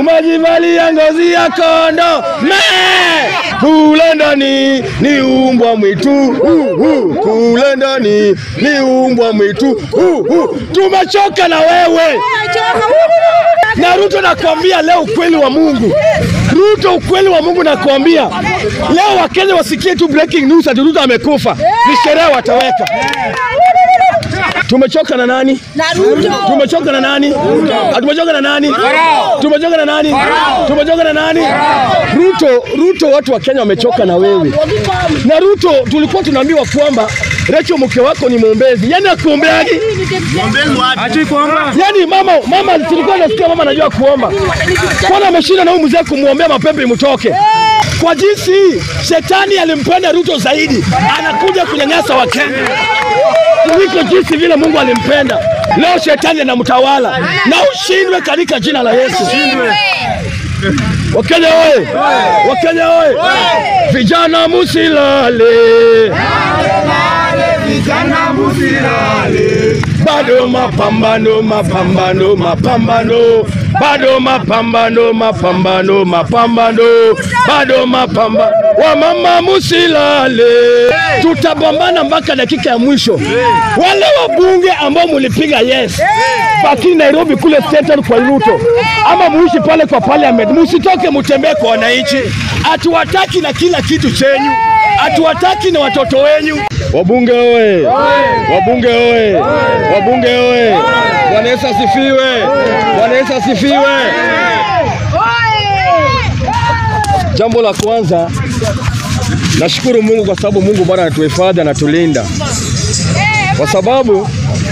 umejivalia ngozi ya kondo me kule ndani ni umbwa mwitu uh, uh, kule ndani ni umbwa mwitu uh, uh. Tumechoka na wewe na Ruto, nakwambia leo ukweli wa Mungu. Ruto, ukweli wa Mungu nakwambia leo, Wakenya wasikie tu breaking news ati Ruto amekufa, ni sherehe wataweka. Tumechoka na nani? Na Ruto. Tumechoka na nani? Tumechoka na nani? Tumechoka na nani? Tumechoka na nani? Ruto, Ruto, watu wa Kenya wamechoka na wewe. Na Ruto, tulikuwa tunaambiwa kwamba Rachel mke wako ni mwombezi, yani akuombeagi Yaani mama mama tulikuwa nasikia mama anajua kuomba. Kwani ameshinda na huyu mzee kumwombea mapepo imtoke. Kwa jinsi hii, shetani alimpenda Ruto zaidi, anakuja kunyanyasa Wakenya kuliko jinsi vile Mungu alimpenda. Leo shetani anamtawala na ushindwe katika jina la Yesu. Wakenya oye! Wakenya oye! Vijana musilale, bado mapambano, mapambano, mapambano, bado mapambano, mapambano, mapambano, bado mapambano. Wamama musilale, tutapambana mpaka dakika ya mwisho. Wale wabunge ambao mulipiga yes, lakini Nairobi kule Central kwa Ruto, ama muishi pale kwa parliament, musitoke mutembee kwa wananchi. Hatuwataki na kila kitu chenyu, hatuwataki na watoto wenyu. Wabunge oye! Wabunge oye! Wabunge oye! Bwana Yesu asifiwe! Bwana Yesu asifiwe! Jambo la kwanza, nashukuru Mungu kwa sababu Mungu bado anatuhifadhi, anatulinda kwa sababu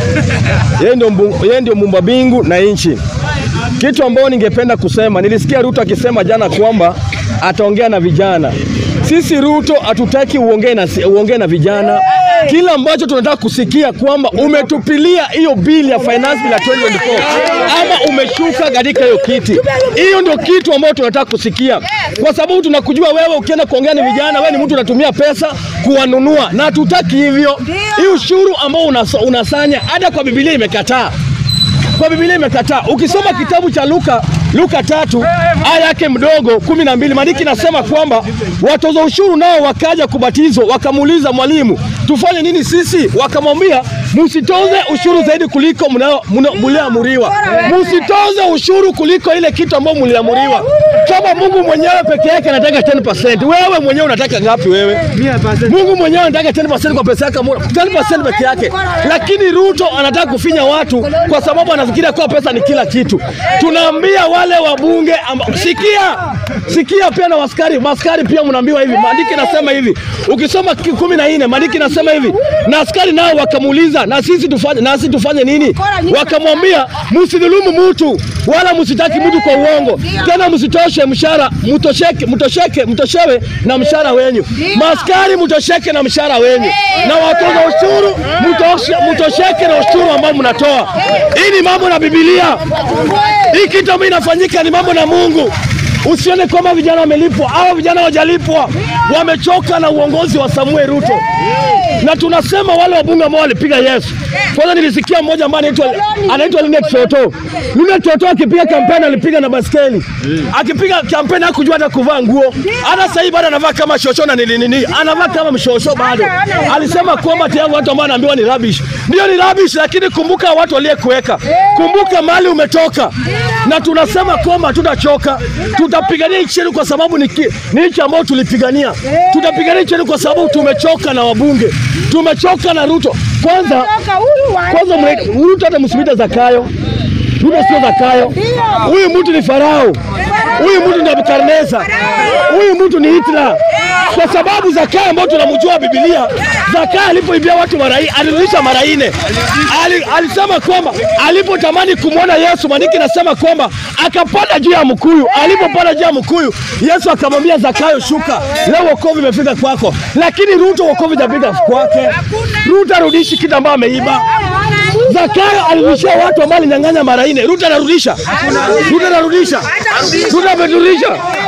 yeye ndio mbu- yeye ndio muumba mbingu na nchi. Kitu ambayo ningependa kusema, nilisikia Ruto akisema jana kwamba ataongea na vijana. Sisi Ruto hatutaki uongee na, uongee na vijana. Kila ambacho tunataka kusikia kwamba umetupilia hiyo bili ya finance bill ya 2024 ama umeshuka katika hiyo kiti. Hiyo ndio kitu ambacho tunataka kusikia, kwa sababu tunakujua wewe, ukienda kuongea na vijana, wewe ni mtu unatumia pesa kuwanunua, na hatutaki hivyo. Hii ushuru ambao unas, unasanya hata kwa Biblia imekataa kwa Biblia imekataa. Ukisoma kitabu cha Luka Luka tatu aya yake mdogo kumi na mbili maandiki nasema kwamba watoza ushuru nao wakaja kubatizwa, wakamuuliza mwalimu, tufanye nini sisi? Wakamwambia, msitoze ushuru zaidi kuliko mnao- mna- mlioamuriwa, msitoze ushuru kuliko ile kitu ambayo mliamuriwa. Kama Mungu mwenyewe peke yake anataka 10%, wewe mwenyewe unataka ngapi wewe? Mungu mwenyewe anataka 10% kwa pesa yake, 10% peke yake, lakini Ruto anataka kufinya watu kwa sababu anafikiria kuwa pesa ni kila kitu. Tunaambia wale wabunge amba, sikia sikia, pia na waskari maskari pia mnaambiwa hivi, maandiki nasema hivi, ukisoma ki- kumi na nne maandiki nasema hivi, na askari nao wakamuuliza, na sisi tufanye nasi tufanye nini? Wakamwambia, msidhulumu mtu wala msitaki mtu kwa uongo, tena msitoshe mshahara, mtosheke mtosheke mtoshewe na mshahara wenyu. Maskari mtosheke na mshahara wenyu, na watoza ushuru mtoshe, mtosheke na ushuru ambao mnatoa. Hii ni mambo na Biblia. Hii kitu ambayo inafanyika ni mambo na Mungu. Usione kwamba vijana wamelipwa. Hao vijana hawajalipwa, wamechoka na uongozi wa Samuel Ruto, na tunasema wale wabunge ambao walipiga yes. Kwanza nilisikia mmoja ambaye anaitwa anaitwa Linet Toto. Linet Toto akipiga kampeni alipiga na baskeli, akipiga kampeni hakujua hata kuvaa nguo. Hata sasa hivi bado anavaa kama shosho na nini nini, anavaa kama mshosho bado. Alisema kwamba tayari watu ambao anaambiwa ni rubbish, ndio ni rubbish, lakini kumbuka watu waliyekuweka, kumbuka mali umetoka, na tunasema kwamba hatutachoka, tutapigania nchi yetu kwa sababu ni, ki- ni nchi ambayo tulipigania. Tutapigania nchi yetu kwa sababu tumechoka na wabunge, tumechoka na Ruto. Kwanza kwanza mwe- Ruto hata msimite Zakayo. Ruto sio Zakayo. Huyu mtu ni Farao. Huyu mtu ni Nebukadneza. Huyu mtu ni Hitler. Kwa sababu Zakayo ambao tunamjua Biblia, Zakayo alipoibia watu mara nne, alirudisha mara nne. Ali, alisema kwamba alipotamani kumwona Yesu, maandiki nasema kwamba akapanda juu ya mkuyu. Alipopanda juu ya mkuyu, Yesu akamwambia Zakayo, shuka, leo wokovu imefika kwako. Lakini Ruto wokovu hajafika kwake. Ruto arudishi kitu ambayo ameiba. Zakayo alirudishia watu ambao alinyang'anya mara nne. Ruto anarudisha, Ruto anarudisha, Ruto amerudisha.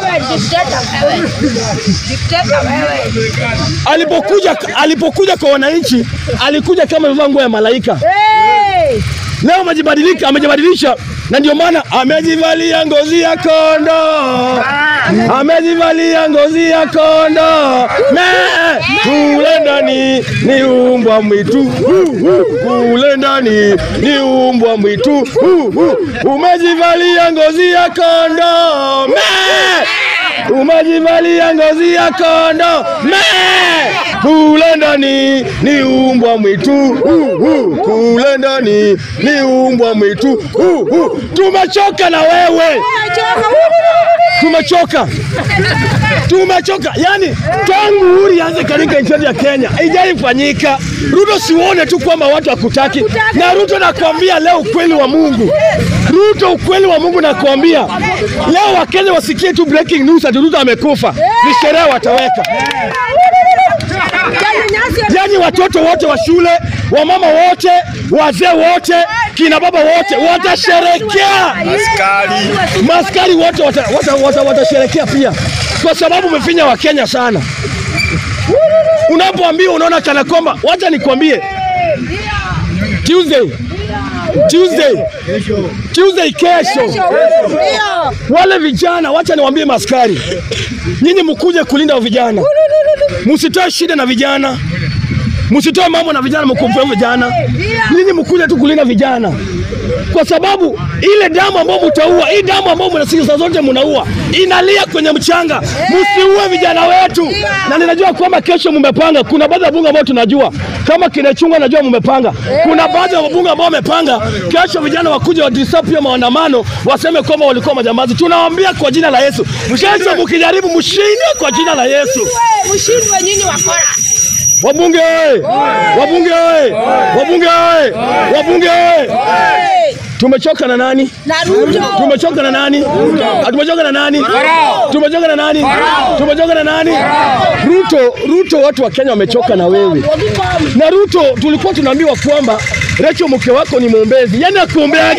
Alipokuja alipokuja kwa wananchi, alikuja kama amevaa nguo ya malaika. Leo amejibadilika, amejibadilisha na ndio maana amejivalia ngozi ya kondo, amejivalia ngozi ya kondo. Me kule ndani ni umbwa mwitu, Hu, hu. kule ndani ni umbwa mwitu, Hu, hu. umejivalia ngozi ya kondo. Me umejivalia ngozi ya kondo. Me kule ndani ni umbwa mwitu, Hu, hu. kule ndani ni umbwa mwitu, Hu, hu. tumechoka na wewe tumechoka tumechoka yani tangu uhuru ianze katika nchi yetu ya Kenya haijaifanyika. Ruto, siuone tu kwamba watu hakutaki, na Ruto nakwambia leo ukweli wa Mungu, Ruto ukweli wa Mungu nakwambia leo, Wakenya wasikie tu breaking news ati Ruto amekufa, ni sherehe wataweka yani watoto wote wa shule, wamama wote, wazee wote, kina baba wote watasherekea, maskari wote watasherekea wata, wata, watasherekea pia, kwa sababu umefinya Wakenya sana. Unapoambiwa unaona kana kwamba, wacha nikwambie, Tuesday Tuesday Tuesday kesho, wale vijana, wacha niwaambie maskari, nyinyi mkuje kulinda vijana, msitoe shida na vijana msitoe mambo na vijana, mkumpe vijana. Nyinyi mkuja tu kulinda vijana, kwa sababu ile damu ambayo mtaua, hii damu ambayo mnasikia saa zote mnaua, inalia kwenye mchanga. Msiue vijana wetu, na ninajua kwamba kesho mmepanga. Kuna baadhi ya bunge ambao tunajua kama kinachungwa, najua mmepanga. Kuna baadhi ya wabunge ambao wamepanga kesho vijana wakuja wadisturb pia maandamano, waseme kwamba walikuwa majambazi. Tunawaambia kwa jina la Yesu, kesho mkijaribu, mshinde kwa jina la Yesu. Mshindwe nyinyi wakora. Wabunge oye! Wabunge oye! Wabunge oye! Wabunge oye! Tumechoka na nani? Na Ruto. Tumechoka na nani? Ah, Tumechoka na nani? Tumechoka na nani? Tumechoka na nani? Ruto, Ruto, watu wa Kenya wamechoka na wewe. Na Ruto, tulikuwa tunaambiwa kwamba Rachel mke wako ni mwombezi, yaani akuombeaje?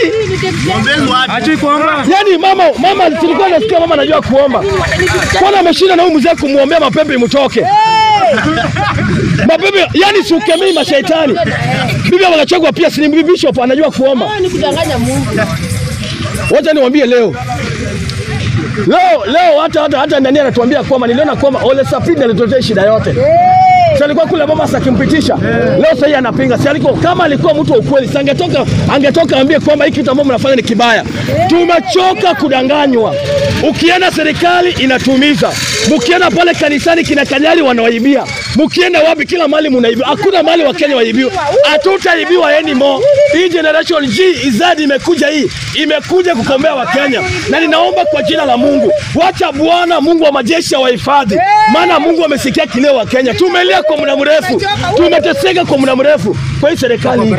Yaani mama, mama tulikuwa nasikia mama anajua kuomba, kwana ameshinda na huyu mzee kumwombea mapepe imtoke mapepe, yani siukemei mashaitani. Bibi wanachagua pia, si ni bishop anajua kuomba. Ni kudanganya Mungu. Wacha niwaambie leo leo leo, hata hata hata nani anatuambia kwamba niliona kwamba Ole Sapid alituletea shida yote. Si alikuwa kule Mombasa akimpitisha. Leo sasa yeye anapinga. Si alikuwa kama alikuwa mtu wa ukweli, si angetoka angetoka ambie kwamba hiki kitu ambacho mnafanya ni kibaya. Tumechoka kudanganywa. Ukienda serikali inatumiza. Mkienda pale kanisani kina kanyari wanawaibia. Mkienda wapi kila mali mnaibiwa. Hakuna mali wa Kenya waibiwa. Hatutaibiwa anymore. Hii generation G izadi imekuja hii. Imekuja kukombea wa Kenya. Na ninaomba kwa jina la Mungu, wacha Bwana Mungu wa majeshi wahifadhi. Maana Mungu amesikia kilio wa Kenya. Tumelia kwa muda mrefu. Tumeteseka kwa muda mrefu. Kwa hii serikali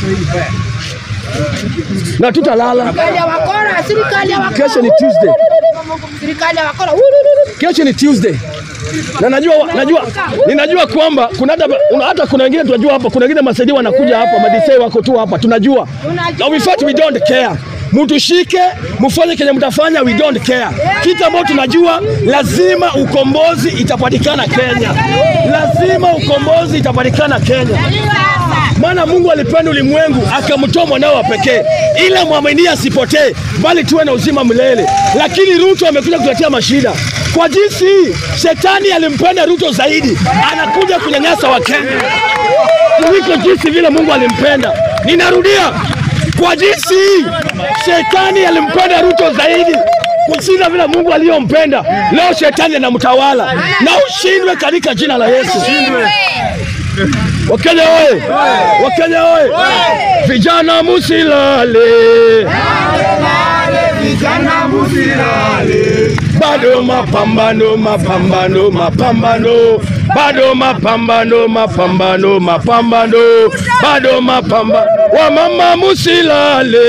na tutalala. Serikali ya wakora, serikali ya wakora. Kesho ni Tuesday. Serikali ya wakora. Kesho ni Tuesday. Na najua najua ninajua kwamba kuna hata una- hata kuna wengine tunajua hapa, kuna wengine masaidia wanakuja hapa, madisei wako tu hapa, tunajua. Na we fight, we don't care. Mtushike, mfanye kenye mtafanya, we don't care. Kitu ambacho tunajua lazima ukombozi itapatikana Kenya. Lazima ukombozi itapatikana Kenya. Maana Mungu alipenda ulimwengu akamtoa mwanao wa pekee, ila mwamini asipotee, bali tuwe na uzima milele. Lakini Ruto amekuja kutuletea mashida. Kwa jinsi hii, shetani alimpenda Ruto zaidi, anakuja kunyanyasa Wakenya kuliko jinsi vile Mungu alimpenda. Ninarudia, kwa jinsi hii, shetani alimpenda Ruto zaidi kushinda vile Mungu aliyompenda. Leo shetani anamtawala na ushindwe katika jina la Yesu. Wakenya oye! Wakenya oye! Vijana musilale, bado mapambano, mapambano, mapambano, bado mapambano, mapambano, mapambano, bado mapambano. Wamama musilale,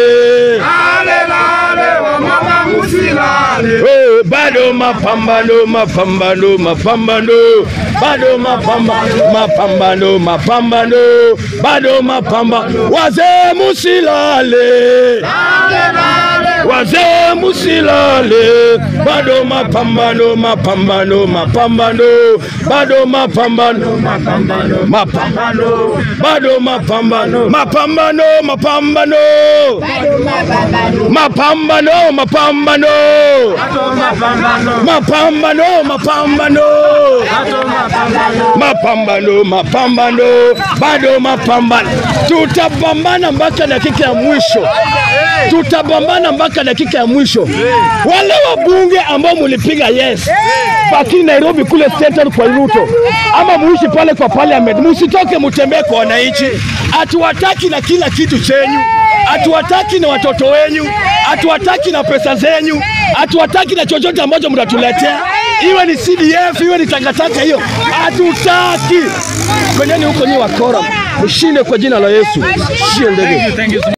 Eh, bado mapambano, mapambano, mapambano, bado mapambano, mapambano, mapambano, bado mapambano. Wazee musilale, wazee musilale, bado mapambano, mapambano, mapambano, bado mapambano, mapambano, mapambano, bado mapambano, mapambano, mapambano, mapambano, mapambano, mapambano, mapambano, mapambano, mapambano, bado mapambano. Tutapambana mpaka dakika ya mwisho, tutapambana mpaka dakika ya mwisho. Wale wabunge ambao mulipiga yes, lakini Nairobi kule Central kwa Ruto, ama muishi pale kwa parliament, musitoke mutembee kwa wananchi. Hatuwataki na kila kitu chenyu, hatuwataki na watoto wenyu, hatuwataki na pesa zenyu, hatuwataki na chochote ambacho mtatuletea, iwe ni CDF iwe ni takataka hiyo, hatutaki. Kweneni huko nyi wakora, mshinde kwa jina la Yesu. Shie ndege.